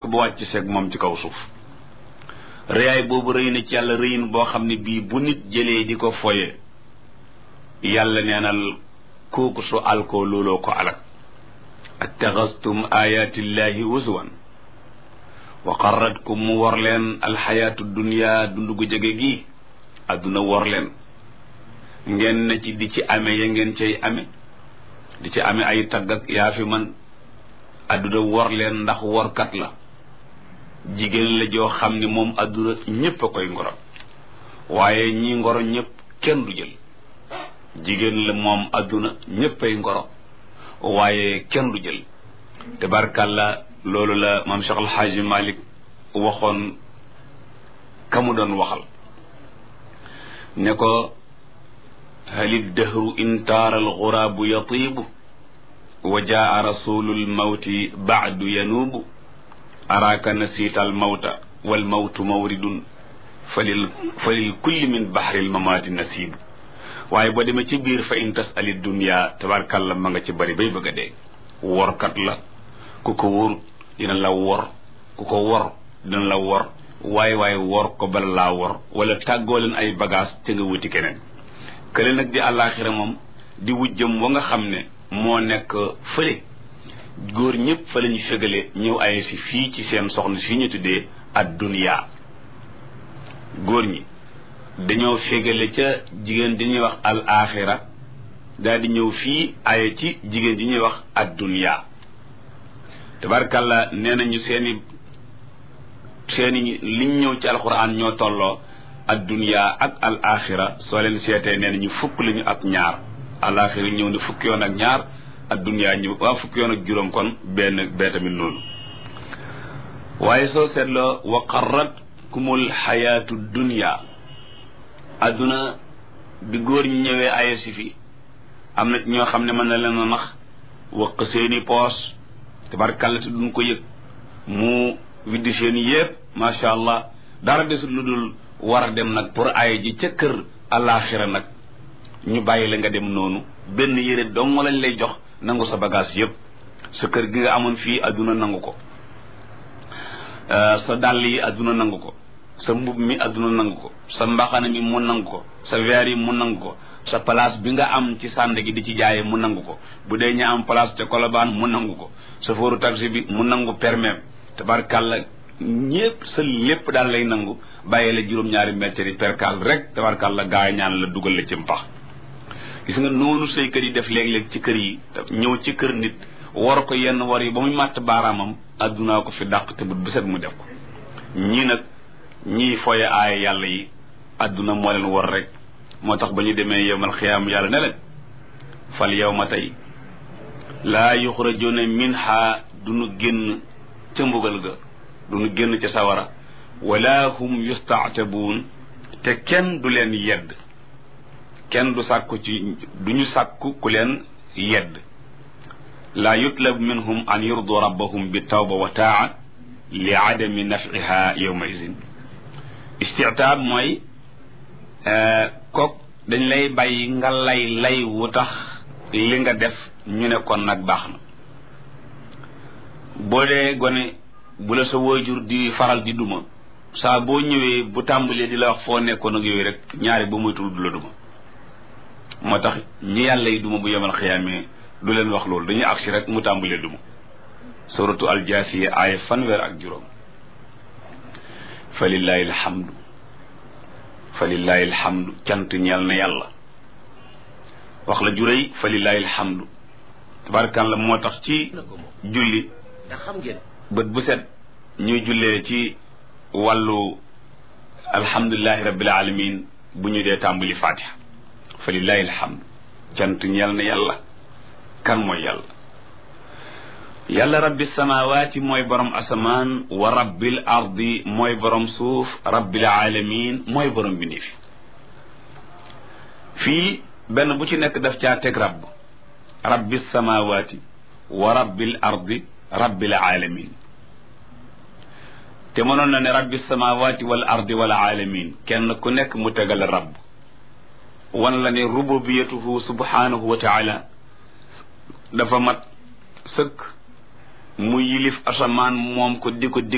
ba wàcc seeg moom ci kaw suuf rëyaay boobu rëy na ci yàlla rëyin boo xam ne bii bu nit jëlee di ko foye yàlla neenal kooku su alkoo looloo ko alak attaxastum ayatillahi uswan wa qarratkum mu wor leen alxayaatu dunia dund gu jege gi adduna wor leen ngeen na ci di ci ame ya ngeen cay ame di ci ame ay tagg ak yaa fi man adduna wor leen ndax workat la jigéen la joo xam ne moom adduna ñépp a koy ngoro waaye ñi ngoro ñépp kenn du jël jigéen la moom adduna ñépp ay ngoro waaye kenn du jël tabarkàlla loolu la maam Cheikh Alxaaji Malik waxoon ka mu doon waxal ne ko halid dahru in taara alxuraabu yatiibu wa jaa rasulu lmawti baadu yanuubu araaka nasiita almawta walmawtu mawridun falil falil kulli min baxri lmamaati nasiibu waaye boo demee ci biir fa in tasali dunia tabarkàlla ma nga ci bari bay bëgg a dee workat la ku ko wóor dina la wor ku ko wor dina la wor waaye waaye wor ko bala laa wor wala tàggoo leen ay bagage te nga wuti keneen kële nag di àllaaxira moom di wujjëm wa nga xam ne moo nekk fële góor ñëpp fa la ñu fegale ñëw ay si fii ci seen soxna si ñu tuddee ad dunya góor ñi dañoo fegale ca jigéen di ñuy wax al axira daal di ñëw fii aye ci jigéen di ñuy wax ad dunya tabarkàlla nee nañu seeni seeni liñ ñëw ci alquran ñoo tolloo ad dunya ak al axira soo leen seetee nee nañu fukk lañu ak ñaar al axira ñëw ne fukki yoon ak ñaar ad dunya ñëw waa fukki yoon ak juróom kon benn bee tamit noonu waaye soo seetloo wa qarratkumul xayaatu dunya adduna bi góor ñi ñëwee aye si fi am na ñoo xam ne mën na leen a nax waq seeni poos tabarkàlla te duñ ko yëg mu widdi seeni yépp macha allah dara desul lu dul war a dem nag pour aye ji ca kër alaxira nag ñu bàyyi la nga dem noonu benn yére dong lañ lay jox nangu sa bagage yépp sa kër gi nga amoon fii adduna nangu ko sa dàll yi adduna nangu ko sa mbub mi adduna nangu ko sa mbaxana mi mu nangu ko sa verre yi mu nangu ko sa place bi nga am ci sànd gi di ci jaaye mu nangu ko bu dee ña am place ca kolobaan mu nangu ko sa fóoru taxi bi mu nangu permis tabarkàlla ñépp sa lépp daal lay nangu bàyyi la juróom-ñaari mètres yi perkal rek tabarkàlla gaay ñaan la dugal la ci mpax gis nga noonu say kër yi def léeg-léeg ci kër yi ñëw ci kër nit war ko yenn war yi ba muy màtt baaraamam addunaa ko fi dàq te bu set mu def ko ñii nag ñii foye aaya yàlla yi adduna moo leen war rek moo tax ba ñu demee yowmal xiyaam yàlla ne leen fal yow ma tey laa yuxrajuna minha du nu génn ca mbugal ga du nu génn ca sawara wala hum yustaatabuun te kenn du leen yedd kenn du sàkku ci du ñu sàkku ku leen yedd laa yutlab minhum an yurdu rabbahum bi tawba wa taa li adami nafiha yowma idin istitaab mooy kook dañ lay bàyyi nga lay lay wu tax li nga def ñu ne kon nag baax na boo dee gone bu la sa waajur di faral di duma saa boo ñëwee bu tàmbalee di la wax foo nekkoon ak yooyu rek ñaari ba moytul du la duma moo tax ñi yàlla yi duma bu yemal xiyaamee du leen wax loolu dañuy agsi rek mu tàmbalee duma suratu aljaasiya aaya fanweer ak juróom fa lillahi alhamdu fa lillahi alhamdu cant ñeel na yàlla wax la juréy fa lillahi alhamdu tabarkan la moo tax ci julli bët bu set ñuy jullee ci wàllu alhamdulilahi rabbil alamin bu ñu dee tàmbali fatiha fa lillahi alhamdu cant ñeel na yàlla kan mooy yàlla yàlla rabbi samawaati mooy borom asamaan wa rabbil ardi mooy borom suuf rabbil alamin mooy borom bindéef fii benn bu ci nekk daf caa teg rabb rabbi samawaati wa rabbil ardi rabbil alamin te mënoon na ne rabbi samawaati wal ardi wal alamin kenn ku nekk mu tegal rabb wan la ne rububiyatuhu subhanahu wa taala dafa mat sëkk mu yilif asamaan moom ko di ko dig